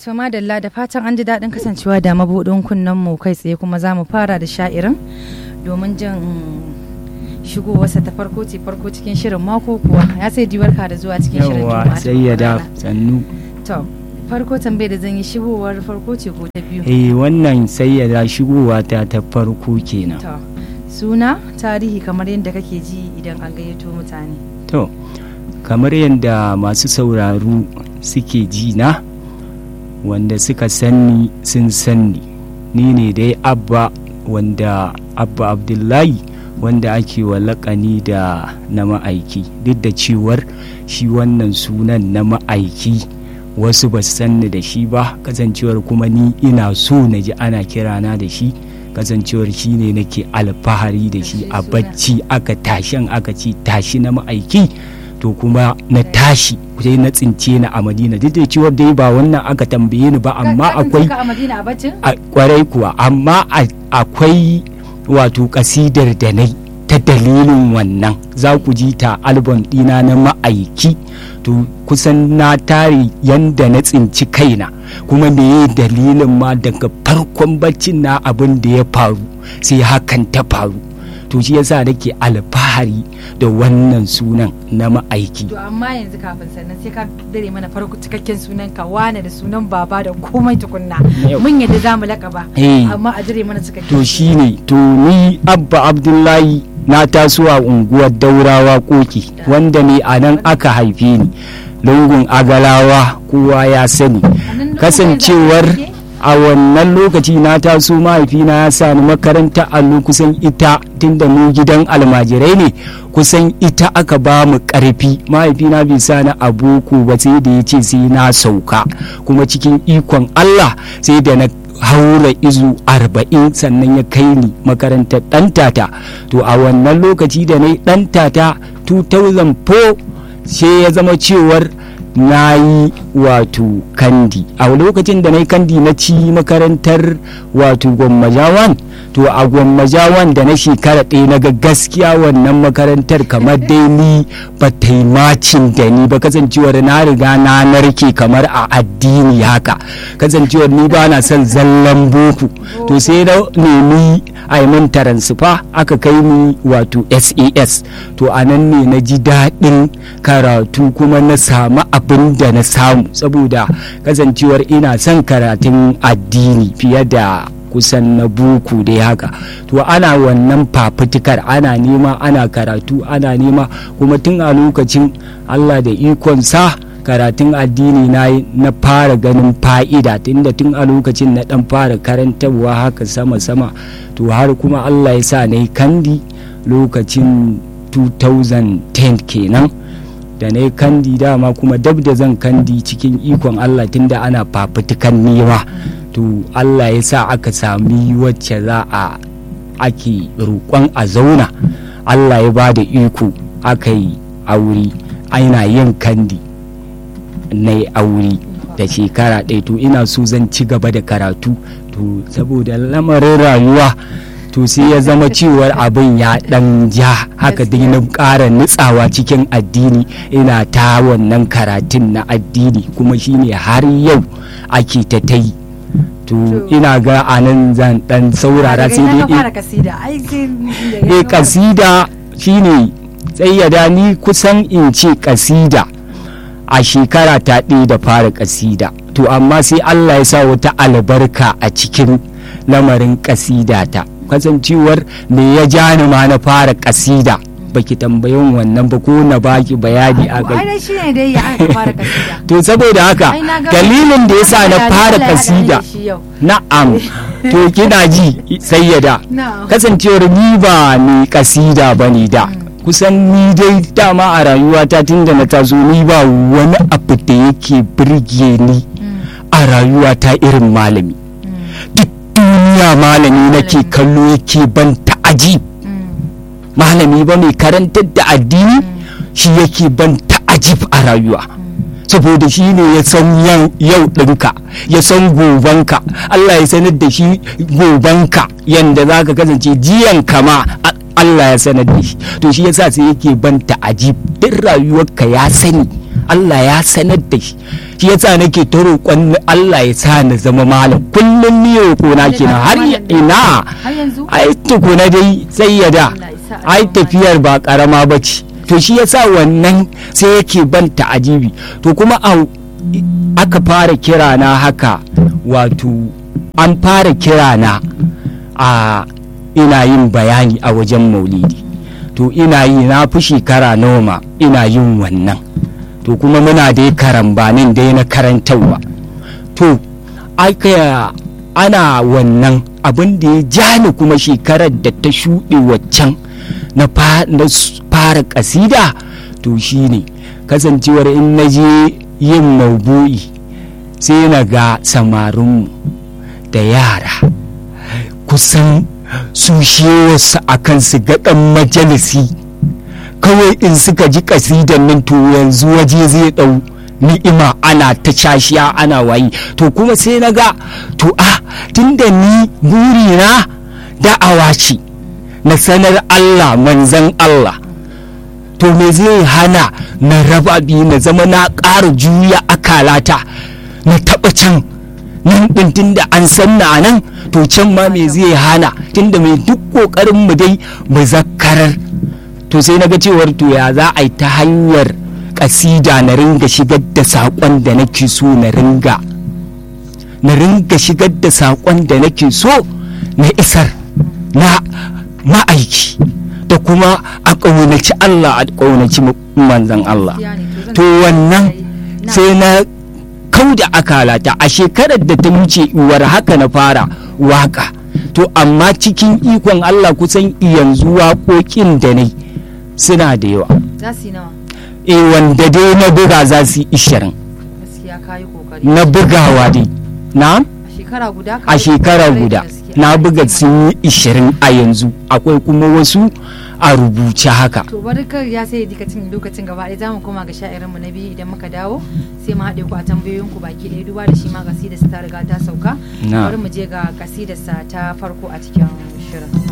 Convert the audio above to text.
To madalla da fatan an ji daɗin kasancewa da mabuɗin kunnen mu kai tsaye kuma za mu fara da sha'irin domin jin shigowarsa ta farko ce farko cikin shirin mako kuwa ya sai diwarka da zuwa cikin shirin yawa sai ya da sannu to farko tambayar da zan yi shigowar farko ce ko ta biyu eh wannan sai ya da shigowa ta ta farko kenan to suna tarihi kamar yadda kake ji idan an gayyato mutane to kamar yadda masu sauraro suke ji na wanda suka sanni sun sanni ni ne dai abba wanda abba abdullahi wanda ake wa laƙani da na ma'aiki duk da cewar shi wannan sunan na ma'aiki wasu ba sanni da shi ba kasancewar kuma ni ina so na ji ana kirana da shi kasancewar shi ne nake alfahari da shi a bacci aka tashin aka ce tashi na ma'aiki to kuma na tashi sai na tsince ni a madina duk da cewar dai ba wannan aka tambaye ni ba amma akwai a kwarai kuwa amma akwai wato kasidar da nai ta dalilin wannan za ku ji ta album dina na ma'aiki to kusan na tare yanda na tsinci kaina kuma me dalilin ma daga farkon baccin na abin da ya faru sai hakan ta faru to shi yasa nake alfahari da wannan sunan na ma'aiki to amma yanzu kafin sannan sai ka dare mana farko cikakken sunan ka wane da sunan baba da komai tukunna mun yadda za mu lakaba amma a dare mana cikakken to shine to ni abba abdullahi na taso a unguwar daurawa koki wanda ne a nan aka haife ni lungun agalawa kowa ya sani kasancewar a wannan lokaci na taso mahaifina ya sa ni makaranta allo kusan ita tunda mu gidan almajirai ne kusan ita aka ba mu karfi mahaifina bai sa ni a boko ba sai da ya ce sai na sauka kuma cikin ikon allah sai da na haura izu arba'in sannan ya kai ni makarantar ɗantata to a wannan lokaci da na yi ɗantata 2004 sai ya zama cewar na yi wato kandi a lokacin da na yi kandi na ci makarantar wato gwammajawan to a gwammajawan da na shekara ɗaya na ga gaskiya wannan makarantar kamar dai ni ba ta yi macin da ni ba kasancewar na riga na narke kamar a addini haka kasancewar ni ba na son zallan boko to sai na nemi a yi min taransifa aka kai ni wato sas to a nan ne na ji daɗin karatu kuma na samu abin da na samu saboda kasancewar ina son karatun addini fiye da kusan na buku dai haka to ana wannan fafutukar ana nema ana karatu ana nema kuma tun a lokacin allah da ikonsa karatun addini na na fara ganin fa'ida tunda tun a lokacin na dan fara karantarwa haka sama-sama to har kuma allah ya sa na yi kandi lokacin 2010 kenan da na yi kandi dama kuma dab da zan kandi cikin ikon allah tunda ana fafutukan nema to allah ya sa aka sami wacce za a ake roƙon a zauna allah ya ba da iko aka yi aure aina yin kandi na yi aure da shekara ɗaya to ina so zan ci gaba da karatu to saboda lamarin rayuwa to sai ya zama cewar abin ya dan ja haka dai na ƙara nutsawa cikin addini ina ta wannan karatun na addini kuma shine har yau ake ta ta yi to ina ga anan zan dan saurara sai dai eh kasida shine tsayyada ni kusan in ce kasida a shekara ta ɗaya da fara kasida to amma sai Allah ya sa wata albarka a cikin lamarin kasida ta kasancewar me ya ja ni ma na fara kasida baki tambayin wannan ba ko na baki bayani a kai to saboda haka dalilin da yasa na fara kasida na'am to kina ji sayyada kasancewar ni ba ni kasida bane da kusan ni dai dama a rayuwata tunda na taso ni ba wani abu da yake birge ni a rayuwata irin malami duk duniya malami nake kallo yake ban ta'aji malami ba mai karantar da addini shi yake ban ta'ajib a rayuwa saboda shi ne ya san yau ɗinka ya san gobanka Allah ya sanar da shi gobanka yanda za ka kasance jiyan kama Allah ya sanar da shi to shi yasa sai yake ban ta'ajib duk rayuwarka ya sani Allah ya sanar da shi shi yasa nake ta roƙon Allah ya sa na zama malam kullum ni roƙo na kenan har ya- ina har yanzu ai tukuna dai sai ya da Allah ya sa a ai zama tafiyar ba karama ba ce to shi yasa wannan sai yake ban ta'ajibi to kuma a aka fara kira na haka wato an fara kira na a ina yin bayani a wajen maulidi to ina yi na fi shekara noma ina yin wannan to kuma muna dai karambanin dai na karantarwa to aka ana wannan abin da ya ja ni kuma shekarar da ta shuɗe waccan na fa- na s- fara ƙasida to shine kasancewar in na je yin maubu'i sai na ga samarinmu da yara kusan su shewarsu a kan su ga ɗan majalisi kawai in suka ji kasidan nan to yanzu waje zai ɗau ni'ima ana ta cashiya ana wayi to kuma sai na ga to a tunda ni burina da'awa ce na sanar Allah manzan Allah to me zai hana na raba biyu na zama na ƙara juya akalata na taɓa can nan ɗin tunda an san na nan to can ma me zai hana tunda mai duk ƙoƙarin mu dai mu zakarar to sai na ga cewar to ya za a yi ta hanyar ƙasida na ringa shigar da saƙon da nake so na ringa na ringa shigar da saƙon da nake so na isar na ma'aiki da kuma a ƙaunaci Allah a ƙaunaci manzan Allah gaskiya ne, zan to wannan na- sai na kau da akalata a shekarar da ta wuce uwar haka na fara waka to amma cikin ikon Allah kusan yanzu waƙoƙin da ne suna da yawa za su yi nawa e wanda dai na buga za su yi ishirin gaskiya kayi kokari na bugawa dai na a shekara guda a shekara guda na buga sun yi ishirin a yanzu akwai kuma wasu a rubuce haka to bari kar ya sai dikacin lokacin gaba ɗaya zamu koma ga sha'irin mu na biyu idan muka dawo sai mu haɗe ku a tambayoyin ku baki ɗaya duba da shi ma kasidar ta riga ta sauka Na. bari mu je ga kasidar sa ta farko a cikin shirin